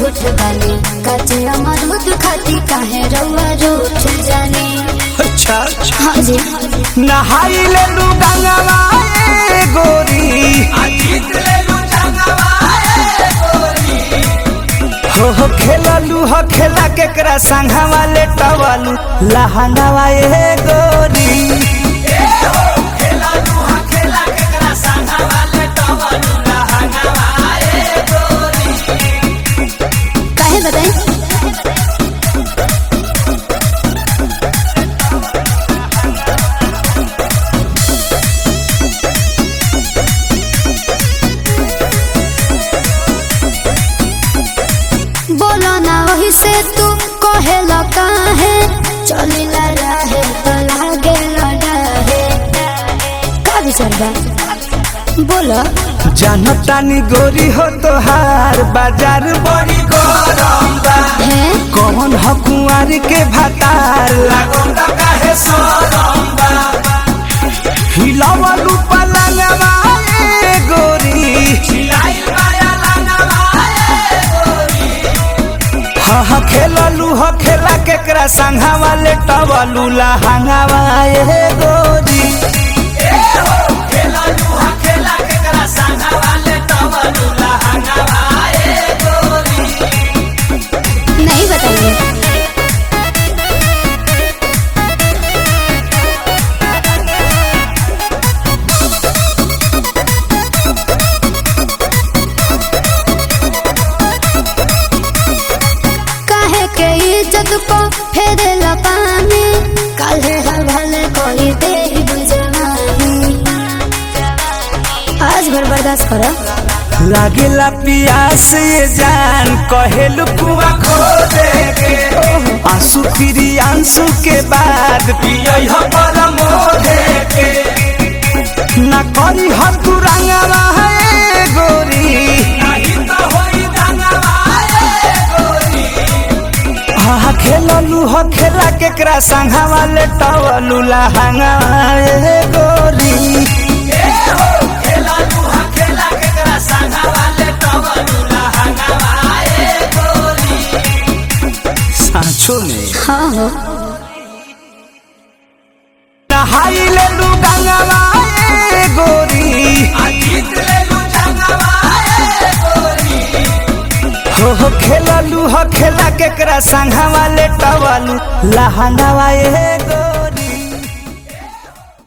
झूठ बानी काचे अमरूद खाती काहे रउआ रूठ जानी अच्छा हाँ जी नहाई ले लू गंगवा ए गोरी हो हो खेललू हो खेला केकरा संघवा ले टवालू लहंगावा ए गोरी काहे बताई बोलो ना वही से तू कहेला काहे चलिला रहे तो लागे लड़ाहे का विचार बा बोलो जानतानी गोरी हो तोहार बाजार बड़ी गरम बा है कौन हो कुंवर के भातार लागल त काहे सरम बा हिलावलू पलंगवा ए गोरी हिलाइल माया लंगवा ए गोरी हा हा खेललू हो खेला केकरा संघावा ले टवलू लहंगावा ए गोरी नहीं बताइए काहे के इज्जत को फेरे पानी काले हवाले कोई दे बुझवानी आज भर बर्दाश्त करो लागेला पियास ये जान कहेलू कुआ खो दे के आंसू फिरी आंसू के बाद पियई हो परम दे के ना करी हर तू रंगवा है गोरी नहीं तो होई रंगवा है गोरी हा खेललू हो खेला केकरा संघावा ले टवलू लहंगावा ए गोरी सांचो में हाँ हो नहाई ले लू गंगवा ए गोरी हो हो खेललू हो खेला केकरा संघवा ले टवलू लहंगावा ए गोरी